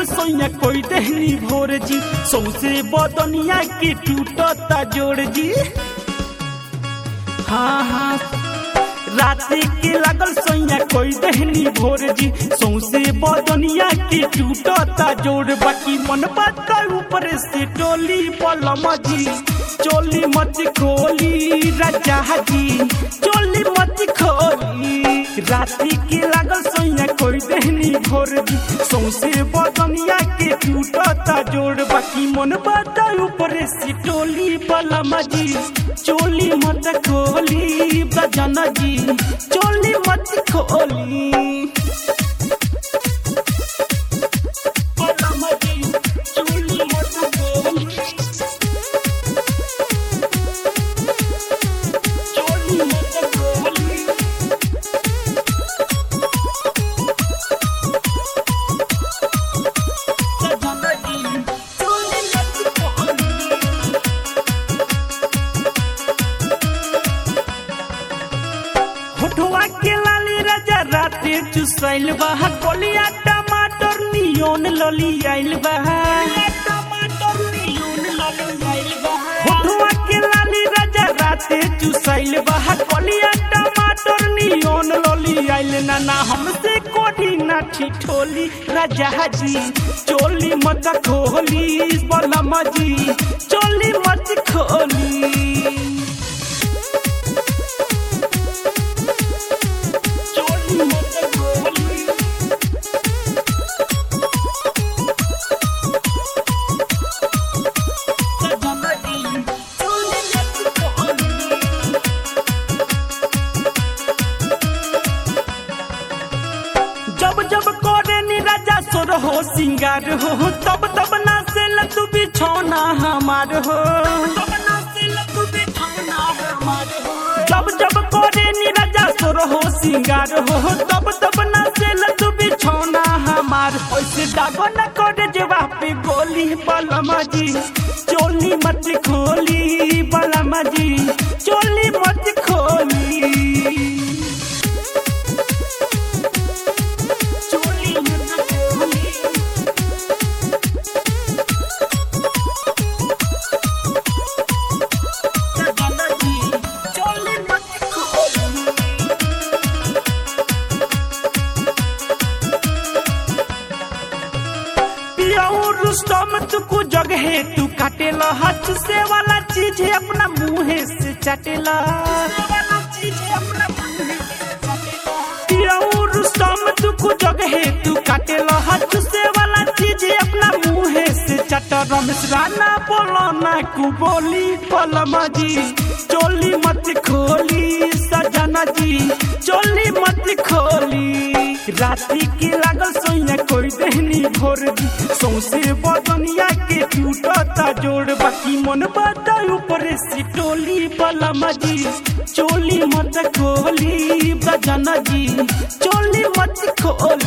सोइया कोई दहनी भोर जी सौसे बदनिया के टूटता जोड़ जी हाँ हाँ राति के लागल सोइया कोई दहनी भोर जी सौसे बदनिया के टूटता जोड़ बाकी मन बात ऊपर से टोली पलम जी चोली मत खोली राजा जी चोली मत खोली राति के लागल सोइया कोई दहनी भोर जी सौसे बदनिया के टूटता जोड़ बाकी मन बात ऊपर से टोली पलम जी चोली मत खोली बजन जी चोली मत खोली पलम जी, चोली मत खोली। चोली मत खोली। बजन जी, चोली मत खोली। होठवा के लाली राजा राते चुसैल बा कोलिया टमाटर नियोन लली आइल बा होठवा के लाली राजा राते चुसैल बा कोलिया टमाटर नियोन लली आइल ना ना हमसे कोठी ना ठिठोली राजा जी चोली मत खोली बलम जी चोली मत खोली चोली मत खोली चोली मत खोली जब जब करे नी राजा सोर हो सिंगार हो तब तब ना से लतु बिछौना हमार हो जब जब करे नी राजा सोर हो सिंगार हो तब तब ना से लतु बिछौना हमार ऐसे दागो न करे जवा पे गोली बलमा जी चोली मत खोली बलमा जी चोली मत खोली चोली मत खोली चोली मत खोली पियाऊ रुस्तम तुकु जगह तू काटेला हाथ से वाला चीज है अपना मुंह से चाटेला पियाऊ रुस्तम तुकु जगह तू काटेला हाथ से वाला चीज है अपना मुंह से चाटा रमेश राणा बोलो ना कु बोली पलमा जी चोली मत खोली सजना जी चोली मत खोली राति के लागल सोइया कोई दहनी भोर दी सौसे बदनिया के टूटता जोड़ बाकी मन बात ऊपर से टोली बलमा जी चोली मत खोली बजना जी चोली मत खोली